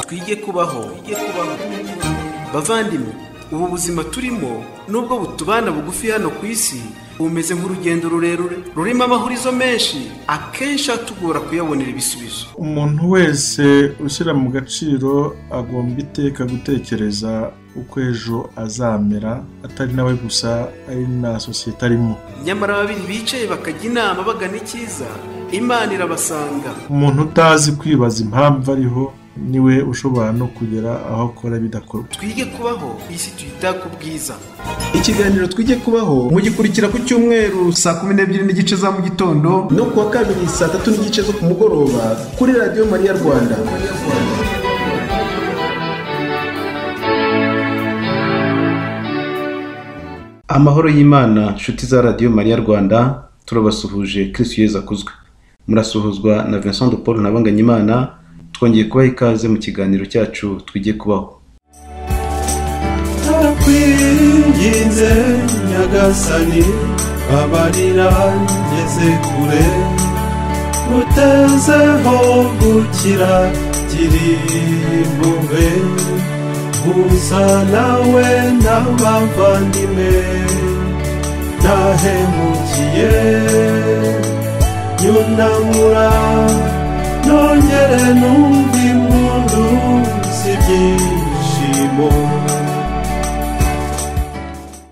twige kubaho bavandimwe ubu buzima turimo nubwo butubana bugufi hano ku isi bumeze nk'urugendo rurerure rurimo amahurizo menshi akenshi atugora kuyabonera ibisubizo umuntu wese ushyira mu gaciro agomba iteka gutekereza uko ejo azamera atari nawe gusa ari na sosiyete arimo nyamara babiri bicaye bakajya inama bagana icyiza imana irabasanga umuntu utazi kwibaza impamvu ariho niwe ushobora no kugera aho akora bidakorwa twige kubaho isi tuyita ku bwiza ikiganiro twige kubaho mugikurikira ku cyumweru saa kumi n'ebyiri n'igice za mu gitondo no kuwa kabiri saa tatu n'igice zo ku mugoroba kuri radiyo mariya rwanda amahoro y'imana nshuti za radiyo mariya rwanda turabasuhuje kirisitu yeza akuzwe murasuhuzwa na vincent de paul nabanganyimana twongeye kubaha ikaze mu kiganiro cyacu twige kubaho twakwinginze nyagasani babarira ngeze kure utezeho gukira kiri impuhwe gusa nawe n'abavandimwe nahemukiye nyunamura nongere numva impundu z'ibyishimo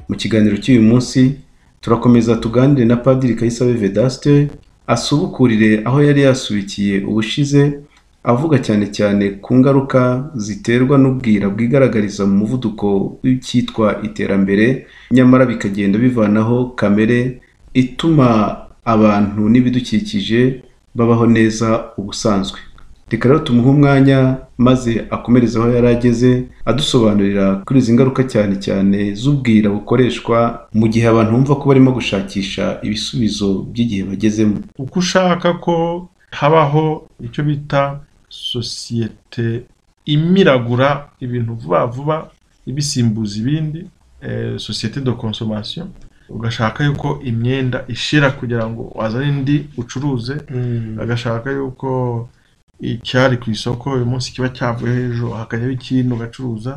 mu kiganiro cy'uyu munsi turakomeza tuganire na padiri kayisabe vedaste asubukurire aho yari yasubikiye ubushize avuga cyane cyane ku ngaruka ziterwa n'ubwira bwigaragariza mu muvuduko w'icyitwa iterambere nyamara bikagenda bivanaho kamere ituma abantu n'ibidukikije babaho neza ubusanzwe reka rero tumuhe umwanya maze akomereze aho yari ageze adusobanurira kuri izi ngaruka cyane cyane z'ubwira bukoreshwa mu gihe abantu bumva ko barimo gushakisha ibisubizo by'igihe bagezemo uko ushaka ko habaho icyo bita sosiyete imiragura ibintu vuba vuba ibisimbuza ibindi eh, sosiyete de consommation ugashaka yuko imyenda ishira kugira ngo wazane indi ucuruze agashaka yuko icyari ku isoko uyu munsi kiba cyavuyeho ejo hakajyaho ikindi ugacuruza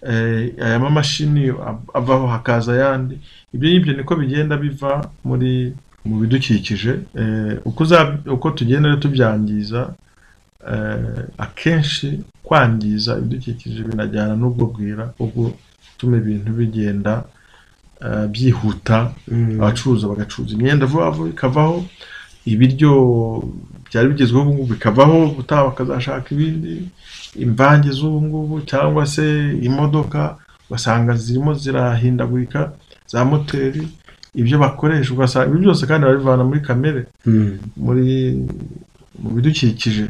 Eh, aya mamashini av- avaho hakaza ayandi ibyo ngibyo niko bigenda biva muri mu bidukikije Eh, uko uza- uko tugenda rero tubyangiza eh, akenshi kwangiza ibidukikije binajyana n'ubwo bwira ubwo tuma ibintu bigenda eh, byihuta abacuruza bagacuruza imyenda vuba vuba ikavaho ibiryo byari bigezweho ubu ngubu bikavaho ubutaha bakazashaka ibindi imvange z'ubu ngubu cyangwa se imodoka ugasanga zirimo zirahindagurika za moteri ibyo bakoresha ugasanga ibyo byose kandi babivana muri kamere muri mu bidukikije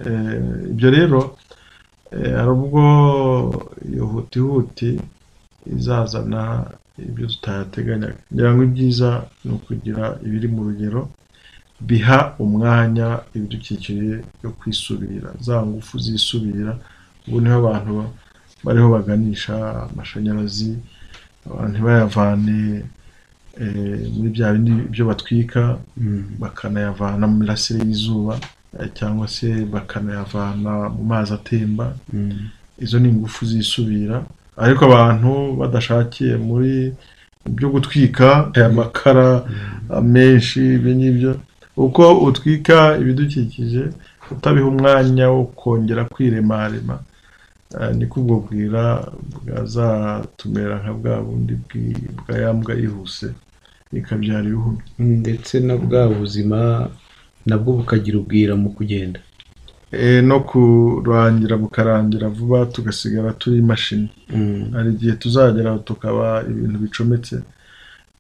Eh, ibyo rero eh, hari ubwo iyo hutihuti izazana ibyo tutayateganyaga ngira ngo ibyiza ni ukugira ibiri mu rugero biha umwanya ibidukikije yo kwisubira za ngufu zisubira ubu niho abantu ba- bariho baganisha amashanyarazi abantu ntibayavane eh, muri bya bindi byo batwika bakanayavana mu mirasire y'izuba eh, cyangwa se bakanayavana mu mazi atemba izo ni ingufu zisubira ariko abantu badashakiye muri byo gutwika aya makara menshi ibyo ngibyo uko utwika ibidukikije utabiha umwanya wo kongera kwiremarema eh, niko ubwo bwira bwazatumera nka bwa bundi bwi- bwa ya mbwa yihuse ikabyara ibihumyo ndetse na bwa buzima nabwo bukagira ubwira mu kugenda Eh, no kurangira bukarangira vuba tugasigara turi imashini hari igihe tuzagera aho tukaba ibintu bicometse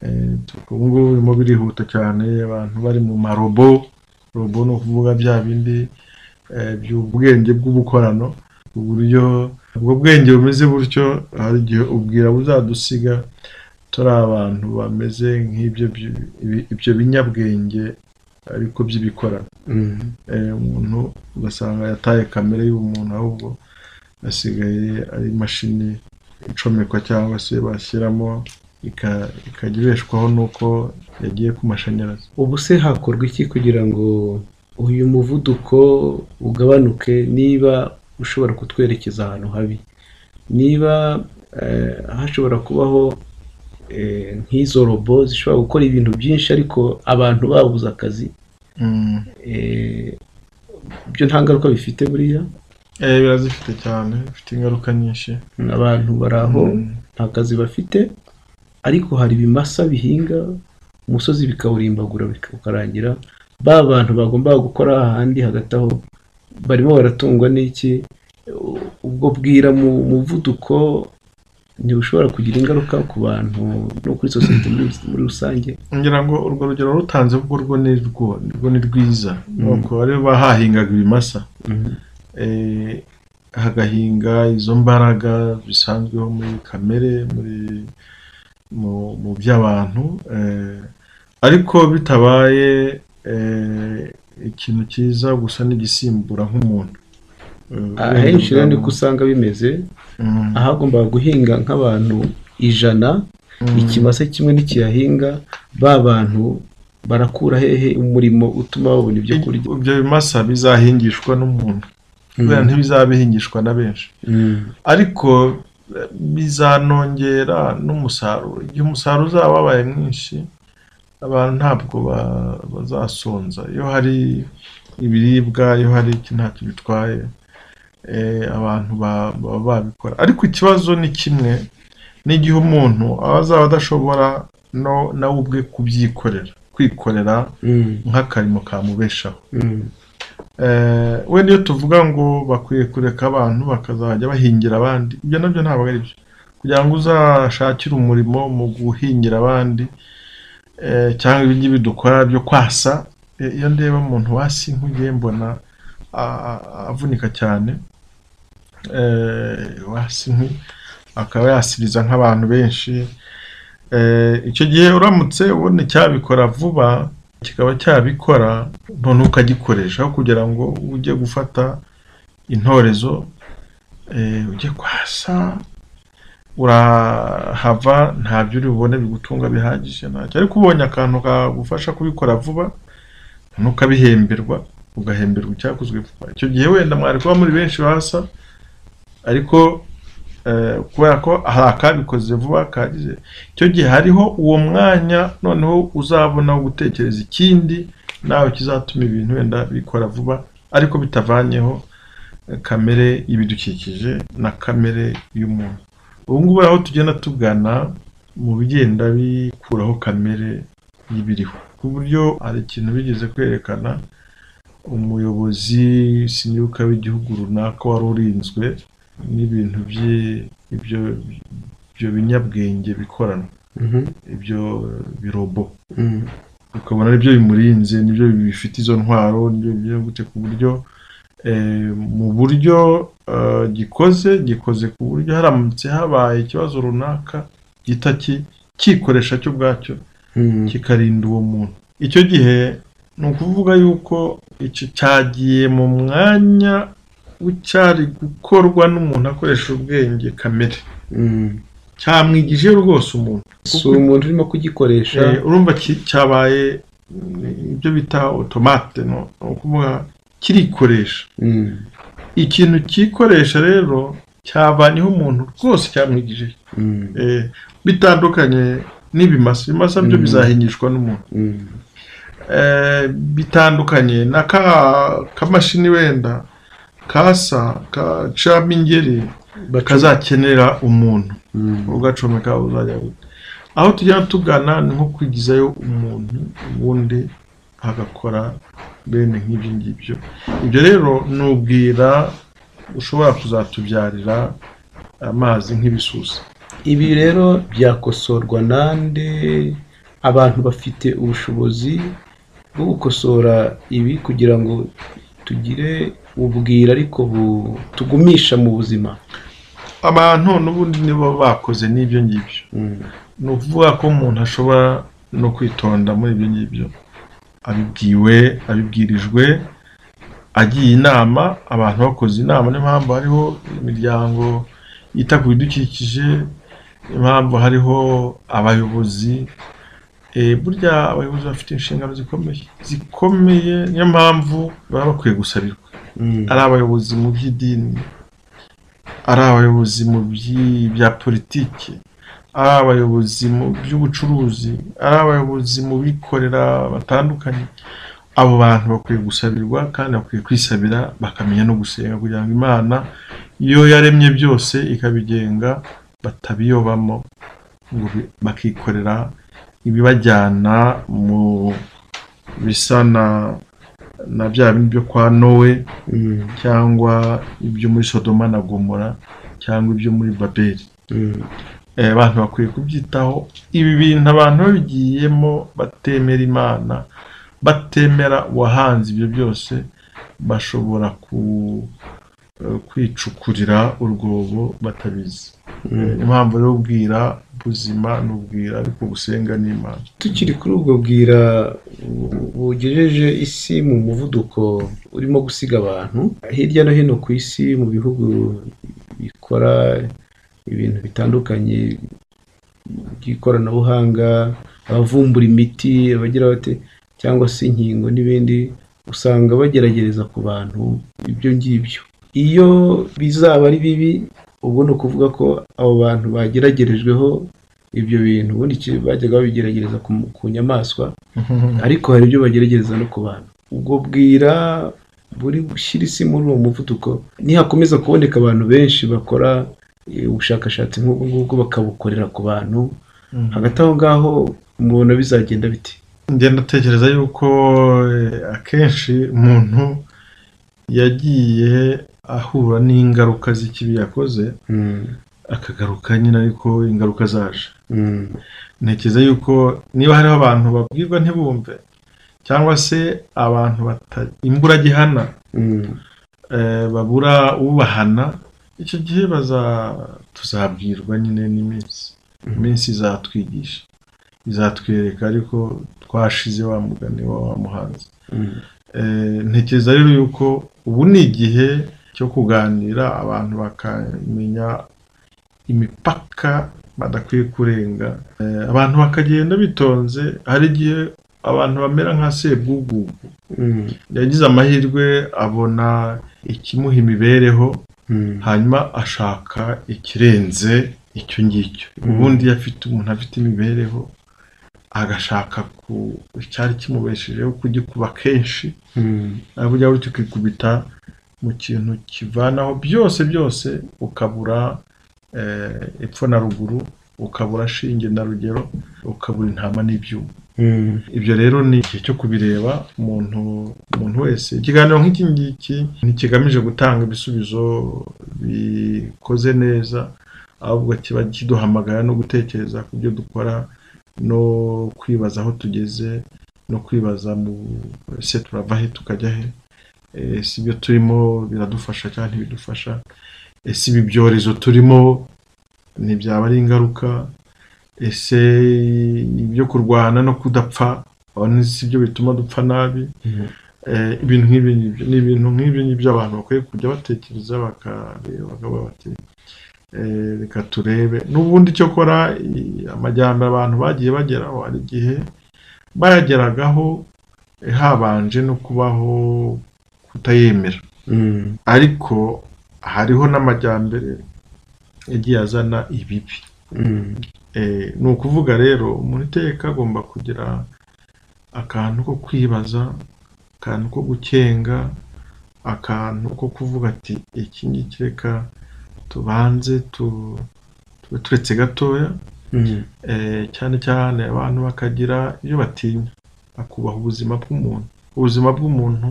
Eh, tu- ubu ngubu birimo birihuta cyane abantu bari mu marobo robo ni ukuvuga bya bindi eh, by'ubwenge bw'ubukorano uburyo ubwo bwenge bumeze butyo hari igihe ubwira buzadusiga turi abantu bameze nk'ibyo bi- ibi- ibyo binyabwenge ariko by'ibikorano Eh, umuntu ugasanga yataye kamere y'umuntu ahubwo asigaye ari imashini icomekwa cyangwa se bashyiramo ika- ikajya ibeshwaho n'uko yagiye ku mashanyarazi ubu se hakorwa iki kugira ngo uyu muvuduko ugabanuke niba ushobora kutwerekeza ahantu habi niba eh, hashobora kubaho eh, nk'izo robo zishobora gukora ibintu byinshi ariko abantu babuze akazi Mm. eh, ibyo nta ngaruka bifite buriya Eh, birazifite cyane bifite ingaruka nyinshi abantu bari aho Mm. nta kazi bafite ariko hari ibimasa bihinga umusozi bikawurimbagura bika- ukarangira ba bantu bagombaga gukora ahandi hagati aho barimo baratungwa n'iki U- ubwo bwira mu muvuduko ntibushobora kugira ingaruka ku bantu no kuri sosiyete muri, muri rusange ngira ngo urwo rugero rutanze ubwo rwo ni rwo rwo ni rwiza nuko bari bahahingaga ibimasa eh, hagahinga izo mbaraga bisanzweho muri kamere muri mu, mu by'abantu eh, ariko bitabaye eh, ikintu cyiza gusa n'igisimbura nk'umuntu Eh, ahenshi rero uburenganzira niko usanga bimeze bwa muntu. ahagombaga guhinga nk'abantu ijana Mm, mm. ikimasa kimwe ntikiyahinga ba bantu barakura hehe umurimo utuma babona ibyo kurya ibyo bimasa bizahingishwa n'umuntu kubera ntibizaba bihingishwa na benshi Mm. ariko eh, bizanongera n'umusaruro igihe umusaruro uzaba wabaye mwinshi abantu ntabwo ba- bazasonza iyo hari ibiribwa iyo hari iki ntacyo bitwaye eh, abantu ba- baba babikora ariko ikibazo ni kimwe n'igihe umuntu aba azaba adashobora no- nawe ubwe kubyikorera kwikorera Mm. nk'akarimo kamubeshaho Mm. Eh, wenda iyo tuvuga ngo bakwiye kureka abantu bakazajya bahingira abandi ibyo nabyo ntabwo ari byo kugira ngo uzashakire umurimo mu guhingira abandi eh, cyangwa ibyo bidukora byo kwasa eh, iyo ndeba umuntu wasi nk'ugiye mbona a- a- avunika cyane eh, wasi nk'u akaba yasiriza nk'abantu benshi Eh, icyo gihe uramutse ubona icyabikora vuba kikaba cyabikora none ukagikoresha aho kugira ngo ujye gufata intorezo eh, ujye kwasa urahava ntabyo uri bubone bigutunga bihagije ntacyo ariko ubonye akantu kagufasha kubikora vuba none ukabihemberwa ugahemberwa icyakozwe vuba icyo gihe wenda mwari kuba muri benshi basa ariko eh, kubera ko hari akabikoze vuba kagize icyo gihe hariho uwo mwanya noneho uzabona wo gutekereza ikindi nawe kizatuma ibintu wenda bikora vuba ariko bitavanyeho eh, kamere y'ibidukikije na kamere y'umuntu ubu ngubu aho tugenda tugana mu bigenda bikuraho kamere y'ibiriho ku buryo hari ikintu bigeze kwerekana umuyobozi sinibuka w'igihugu runaka wari urinzwe n'ibintu by'i- ibyo ibyo binyabwenge bikorana Mhm. ibyo eh, birobo Mm. ukabona aribyo bimurinze nibyo bifite izo ntwaro nibyo byo gute ku buryo eh, mu buryo eh, gikoze gikoze ku buryo haramutse habaye ikibazo runaka gihita ki- cyikoresha cyo ubwacyo Mm. kikarinda uwo muntu icyo gihe ni ukuvuga yuko icyo cyagiye mu mwanya w'icyari gukorwa n'umuntu akoresha ubwenge kamere Mm. cyamwigije rwose umuntu si umuntu urimo kugikoresha Eh, urumva ki- cyabaye mm, ibyo bita otomate no ni ukuvuga kirikoresha Mm. ikintu cyikoresha rero cyavanyeho umuntu rwose cyamwigije Mm. Eh, bitandukanye n'ibimasa ibimasa byo Mm. bizahingishwa n'umuntu Mm. Eh, bitandukanye na ka kamashini wenda kasa kacamo ingeri kazakenera umuntu Mm. ugacomeka uzajya gute aho tugenda tugana ni nko kwigizayo umuntu ubundi agakora bene nk'ibyo ngibyo ibyo rero ni ubwira ushobora kuzatubyarira amazi nk'ibisusa ibi rero byakosorwa nande abantu bafite ubushobozi bwo gukosora ibi kugira ngo tugire ubwira ariko bu- tugumisha mu buzima abantu n'ubundi nibo bakoze n'ibyo ngibyo Mm. ni ukuvuga ko umuntu ashobora no kwitonda muri ibyo ngibyo abibwiwe abibwirijwe agiye inama abantu bakoze inama niyo mpamvu hariho imiryango yita ku bidukikije impamvu hariho abayobozi Eh, burya abayobozi bafite inshingano zikomeye zikomeye niyo mpamvu baba bakwiye gusabirwa ari abayobozi mu by'idini ari abayobozi mu bya politiki ari abayobozi mu by'ubucuruzi ari abayobozi mu bikorera batandukanye abo bantu bakwiye gusabirwa kandi bakwiye kwisabira bakamenya no gusenga kugira ngo imana iyo yaremye byose ikabigenga batabiyobamo ngo bi- bakikorera ibibajyana mu bisa na na bya bindi byo kwa nowe Mm, cyangwa ibyo muri sodoma na gomora cyangwa ibyo muri babeli mm, Eh, abantu bakwiye kubyitaho ibi bintu abantu babigiyemo batemera imana batemera uwahanze ibyo byose bashobora ku eh, kwicukurira urwobo batabizi Eh, impamvu rero ubwira buzima n'ubwira ariko gusenga n'imana tukiri kuri ubwo bwira bu- bugejeje isi mu muvuduko urimo gusiga abantu hirya no hino ku isi mu bihugu bikora ibintu bitandukanye by'ikoranabuhanga abavumbura imiti abagira bate cyangwa se inkingo n'ibindi usanga bageragereza ku bantu ibyo ngibyo iyo bizaba ari bibi ubwo ni ukuvuga ko abo bantu bageragerejweho ibyo bintu ubundi iki- bajyaga babigeragereza ku, ku nyamaswa ariko hari ibyo bageragereza no ku bantu ubwo bwira buri gushyira isi muri uwo muvuduko nihakomeza kuboneka abantu benshi bakora eh, ubushakashatsi nk'ubwo ngubwo bakabukorera ku bantu hagati aho ngaho mubona bizagenda bite ngenda ndatekereza yuko eh, akenshi umuntu yagiye ahura n'ingaruka z'ikibi yakoze Mm, akagaruka nyine ariko ingaruka zaje mm, ntekereza yuko niba hariho abantu babwirwa ntibumve cyangwa se abantu bata- imburagihana mm, eh, babura ubahana icyo gihe baza- tuzabwirwa nyine n'iminsi iminsi izatwigisha izatwereka ariko twashize wa mugani wa wa muhanzi mm, Eh, ntekereza rero yuko ubu ni igihe cyo kuganira abantu bakamenya imipaka badakwiye kurenga Eh, abantu bakagenda bitonze hari igihe abantu bamera nka sebwugugu mm, yagize amahirwe abona ikimuha imibereho mm, hanyuma ashaka ikirenze icyo ngicyo ubundi iyo afite umuntu afite imibereho agashaka ku icyari kimubeshejeho kugikuba kenshi mm, nawe ujya uri ukikubita mu kintu kivanaho byose byose ukabura eh, epfo na ruguru ukabura shinge na rugero ukabura intama n'ibyuma mm, ibyo rero ni igihe cyo kubireba umuntu umuntu wese ikiganiro nk'iki ngiki ntikigamije gutanga ibisubizo bikoze neza ahubwo kiba kiduhamagara no gutekereza ku byo dukora no kwibaza aho tugeze no kwibaza mu ese turava he tukajya he ese ibyo turimo biradufasha cyangwa ntibidufasha ese ibi byorezo turimo ntibyaba ari ingaruka ese ibyo kurwana no kudapfa abone si byo bituma dupfa nabi Mhm. Eh, ibintu nk'ibi ngibyo- ni ibintu nk'ibi ngibyo abantu bakwiye kujya batekereza bakareba bakaba bati eh, reka turebe n'ubundi cyokora i- amajyambere abantu bagiye bageraho hari igihe bayageragaho eh, habanje no kubaho kutayemera mm, ariko hariho n'amajyambere yagiye azana ibibi mm, Eh, ni ukuvuga rero umuntu iteka agomba kugira akantu ko kwibaza akantu ko gukenga akantu ko kuvuga ati iki ngiki reka tubanze tu- tube turetse gatoya mm, Eh, cyane cyane abantu bakagira ibyo batinya bakubaha ubuzima bw'umuntu ubuzima bw'umuntu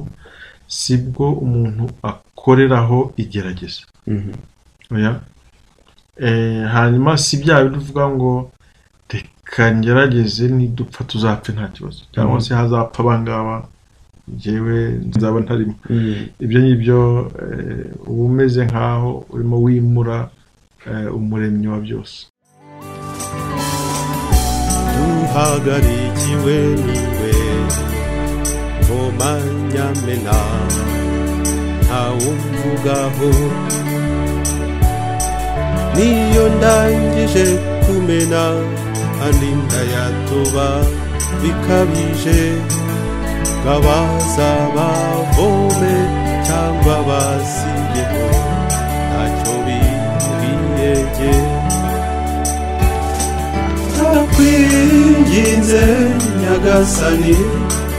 si bwo umuntu akoreraho igerageza mm, oya Eh, hanyuma si bya bindi uvuga ngo reka ngerageze nidupfa tuzapfe nta kibazo cyangwa se hazapfa abangaba njyewe nzaba ntarimo mm, ibyo ngibyo eh, uba umeze nk'aho urimo wimura eh, umuremyi wa byose duhagarikiwe niwe komanyamena ntawumvugaho niyo ndangije kumena kandi ndayatoba bikabije ngabazabavome cyane cyangwa basinyeho ntacyo biyege ndakwinginze nyagasani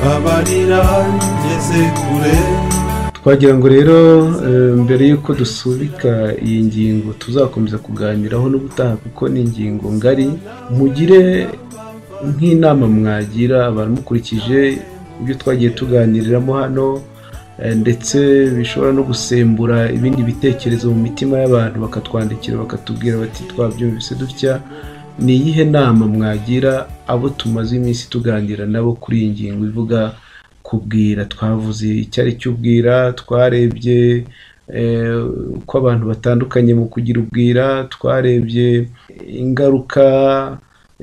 babarira ngeze kure twagira ngo rero eh, mbere y'uko dusubika iyi ngingo tuzakomeza kuganiraho n'ubutaha kuko ni ingingo ngari mugire nk'inama mwagira abantu mukurikije ibyo twagiye tuganiriramo hano eh, ndetse bishobora no gusembura ibindi bitekerezo mu mitima y'abantu bakatwandikira bakatubwira bati twabyumvise dutya ni iyihe nama mwagira abo tumaze iminsi tuganira nabo kuri iyi ngingo ivuga kubwira twavuze icyari cy'ubwira twarebye eh, uko abantu batandukanye mu kugira ubwira twarebye ingaruka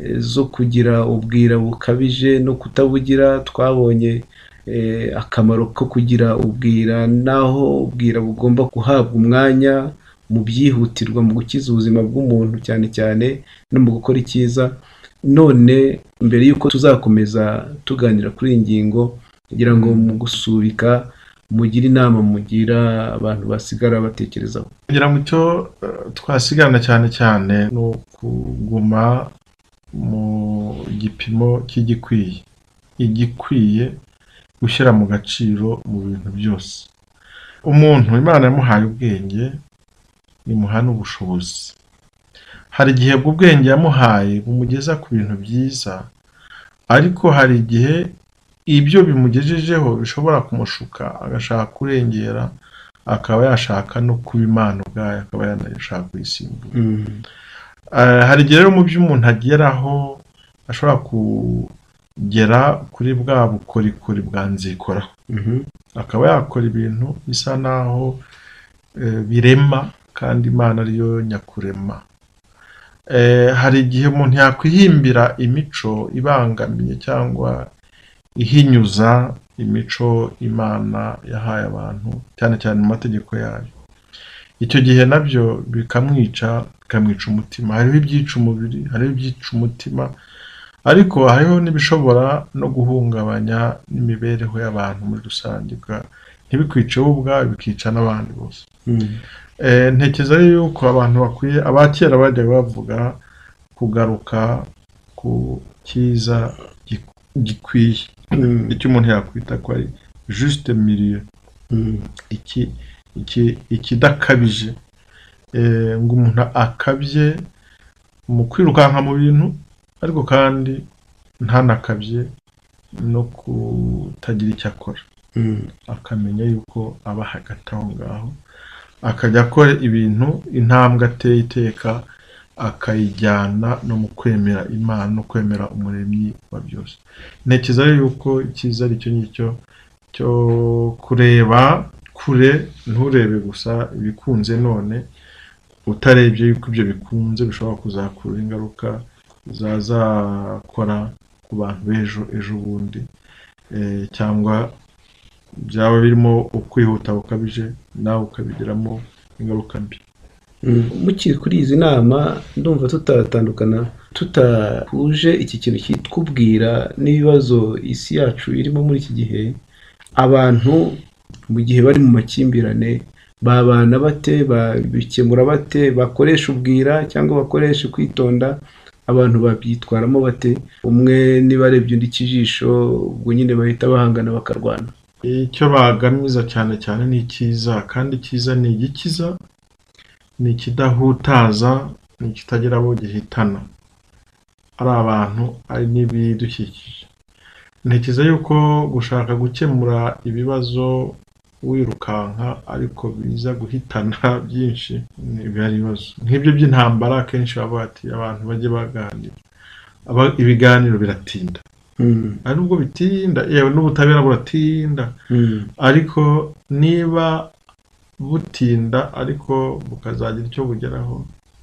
eh, zo kugira ubwira bukabije no kutabugira twabonye eh, akamaro ko kugira ubwira n'aho ubwira bugomba guhabwa umwanya mu byihutirwa mu gukiza ubuzima bw'umuntu cyane cyane no mu gukora icyiza none mbere y'uko tuzakomeza tuganira kuri iyi ngingo kugira ngo mu gusubika mugire inama mugira abantu basigara batekerezaho kugira ngo icyo eh, twasigana cyane cyane ni ukuguma mu gipimo cy'igikwiye igikwiye gushyira mu gaciro mu bintu byose umuntu imana yamuhaye ubwenge imuha n'ubushobozi hari igihe ubwo ubwenge yamuhaye bumugeza ku bintu byiza ariko hari igihe ibyo bimugejejeho bishobora kumushuka agashaka kurengera akaba yashaka no kuba imana ubwayo akaba yanashaka kuyisimbura Eh, hari igihe rero mu byo umuntu ageraho ashobora kugera kuri bwa bukorikori bwa nzikoraho Mhm. akaba yakora ibintu bisa naho eh, birema kandi imana ariyo nyakurema Eh, hari igihe umuntu yakwihimbira imico ibangamiye cyangwa ihinyuza imico imana yahaye abantu cyane cyane mu mategeko yayo icyo gihe nabyo bikamwica bikamwica umutima hariho ibyica umubiri hariho ibyica umutima ariko hariho n'ibishobora no guhungabanya n'imibereho y'abantu muri rusange bwa- ntibikwice wowe ubwawe bikica n'abandi bose Eh, ntekereza yuko abantu bakwiye abakera bajyaga bavuga kugaruka ku cyiza gi- gikwiye Mm. icyo umuntu yakwita ko ari juste milieu Mm. iki iki ikidakabije Eh, ngo umuntu akabye mu kwirukanka mu bintu ariko kandi ntanakabye no kutagira icyo akora Mm. akamenya yuko aba hagati aho ngaho akajya akora ibintu intambwe ateye iteka akayijyana no mu kwemera imana no kwemera umuremyi wa byose ntekereza rero yuko icyiza ari cyo ngicyo cyo kureba kure nturebe gusa ibikunze none utarebye yuko ibyo bikunze bishobora kuzakura ingaruka zazakora ku bantu b'ejo ejo bundi Eh, cyangwa byaba birimo ukwihuta gukabije nawe ukabigiramo ingaruka mbi mukiri kuri izi nama ndumva tutatandukana tutahuje iki kintu kitwubwira n'ibibazo isi yacu irimo muri iki gihe abantu mu gihe bari mu makimbirane babana bate babikemura bate bakoresha ubwira cyangwa bakoresha kwitonda abantu babyitwaramo bate umwe niba arebye undi ikijisho ubwo nyine bahita bahangana bakarwana icyo bagamiza cyane cyane ni icyiza kandi icyiza ni igikiza ni ikidahutaza ni ikitagira abo gihitana ari abantu ari n'ibidukikije ntekereza yuko gushaka gukemura ibibazo wirukanka ariko biza guhitana byinshi ni bihari ibibazo nk'ibyo by'intambara akenshi baba bati abantu bajye baganira Aba- ibiganiro biratinda Mm, ari nubwo bitinda yewe n'ubutabera buratinda mm, ariko niba butinda ariko bukazagira icyo bugeraho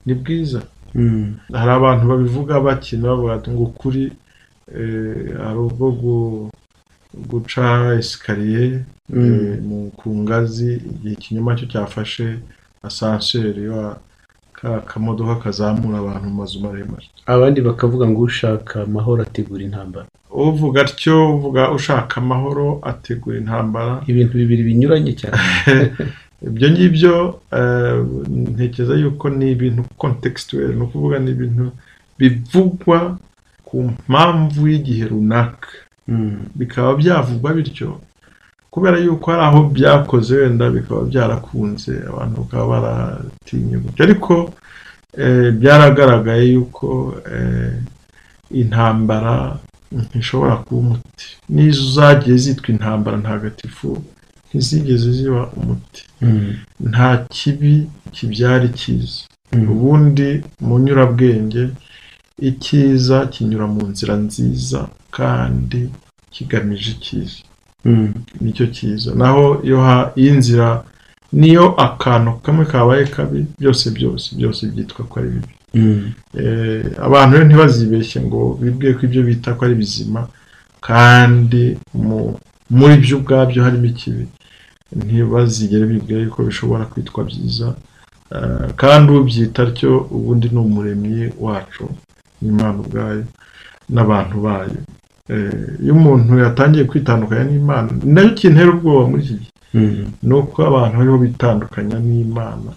ni bwiza mm, hari abantu babivuga bakina bavuga bati ngo ukuri eh, hari ubwo gu- guca esikariye Mm. eh, mu- ku ngazi igihe ikinyoma cyo cyafashe asanseri wa ka kamodoka kazamura abantu mu mazu maremare abandi bakavuga ngo ushaka amahoro ategura intambara uvuga atyo uvuga ushaka amahoro ategura intambara ibintu bibiri binyuranye cyane ibyo ngibyo eh, ntekereza yuko ni ibintu contextuel ni ukuvuga ni ibintu bivugwa ku mpamvu y'igihe runaka Mm. bikaba byavugwa bityo kubera yuko hari aho byakoze wenda bikaba byarakunze abantu bakaba baratinyuka ariko eh, byaragaragaye yuko eh, intambara ntishobora kuba umuti n'izo zagiye zitwa intambara ntagatifu ntizigeze ziba umuti Mm. nta kibi kibyara icyiza Mm. ubundi mu nyurabwenge icyiza kinyura mu nzira nziza kandi kigamije icyiza Mm. nicyo cyiza naho iyo ha- iyo inzira niyo akantu kamwe kabaye kabi byose byose byose byitwa ko ari bibi Mm. Eh, abantu rero ntibazibeshye ngo bibwiye ko ibyo bita ko ari bizima kandi mu- muri byo ubwabyo harimo ikibi ntibazigere bibwira yuko bishobora kwitwa byiza Eh, kandi ubyita atyo ubundi ni umuremyi wacu n'imana ubwayo n'abantu bayo Eh, iyo umuntu yatangiye kwitandukanya n'imana ni nacyo kintera ubwoba muri iki gihe Mm. ni uko abantu bariho bitandukanya n'imana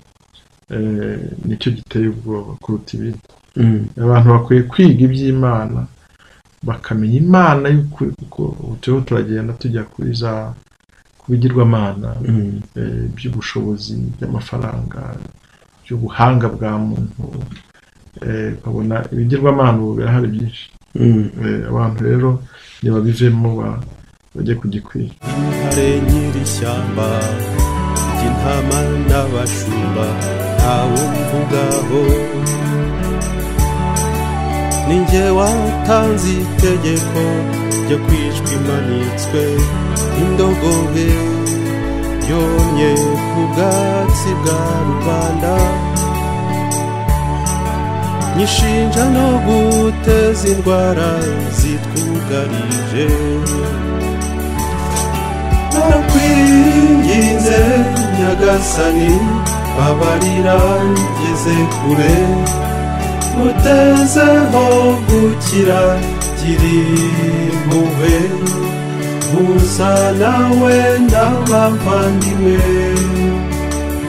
eh, nicyo giteye ubwoba kuruta ibindi Mm. abantu bakwiye kwiga iby'imana bakamenya imana y'ukuri kuko ubu turiho turagenda tujya kuri za ku bigirwamana Mm. eh, by'ubushobozi by'amafaranga by'ubuhanga bwa muntu eh, ukabona ibigirwamana ubu birahari byinshi Mm. Eh, abantu rero ntibabivemo ba- bajye kugikwiye intare nyir'ishyamba ry'intama n'abashumba ntawe mvugaho ni jye watanze itegeko ryo kwicwa imanitswe indogobe yomye ku bwatsi bwa rubanda nyishinja no guteza indwara zitwugarije nakwiringinze nyagasani babarira ngeze kure mutezeho gukira kiri impuhwe gusa nawe n'abavandimwe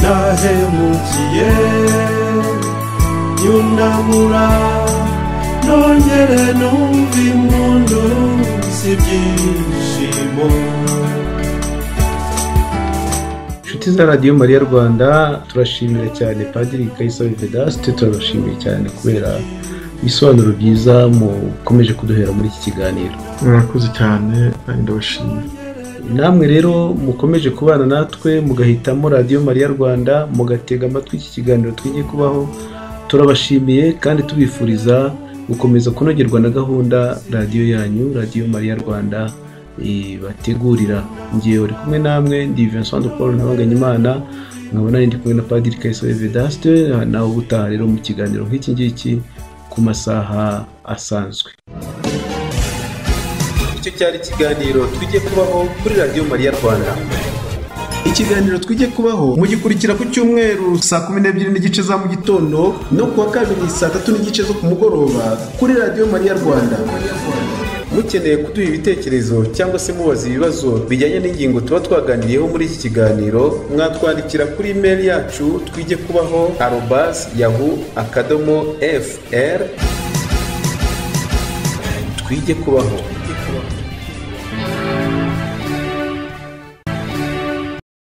nahemukiye yunamura nongere numva impundu z'ibyishimo inshuti za radiyo mariya rwanda turashimira cyane padiri kayisabe vedaste turabashimiye cyane kubera ibisobanuro byiza mukomeje kuduhera muri iki kiganiro murakoze cyane kandi ndabashimira namwe rero mukomeje kubana natwe mugahitamo radiyo mariya rwanda mugatega amatwi iki kiganiro twigiye kubaho turabashimiye kandi tubifuriza gukomeza kunogerwa na gahunda radiyo yanyu radiyo mariya rwanda ibategurira ngewe uri kumwe namwe ndi vincent de paul ntabanganyimana nkabona ndi kumwe na padiri kayisobe vedaste nawe ubutaha rero mu kiganiro nk'iki ngiki ku masaha asanzwe icyo cyari ikiganiro twigiye kubaho kuri radiyo mariya rwanda ikiganiro twijye kubaho mugikurikira ku cyumweru saa kumi n'ebyiri n'igice za mu gitondo no kuwa kabiri saa tatu n'igice zo ku mugoroba kuri radiyo mariya rwanda mukeneye kuduha ibitekerezo cyangwa se mubaza ibibazo bijyanye n'ingingo tuba twaganiriyeho muri iki kiganiro mwatwandikira kuri imeri yacu twijye kubaho arobas yahu akadomo fr twijye kubaho